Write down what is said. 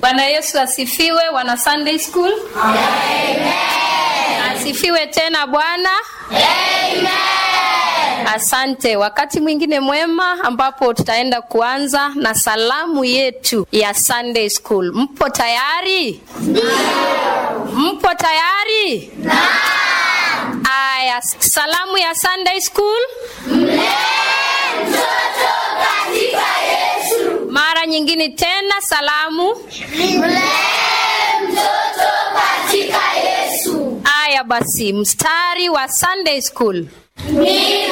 Bwana Yesu asifiwe, wana Sunday School. Amen. Asifiwe tena Bwana. Amen. Asante. Wakati mwingine mwema ambapo tutaenda kuanza na salamu yetu ya Sunday School. Mpo tayari? Mpo tayari? Naam. Aya, salamu ya Sunday School. Mara nyingine tena salamu. Aya basi, mstari wa Sunday School. Ni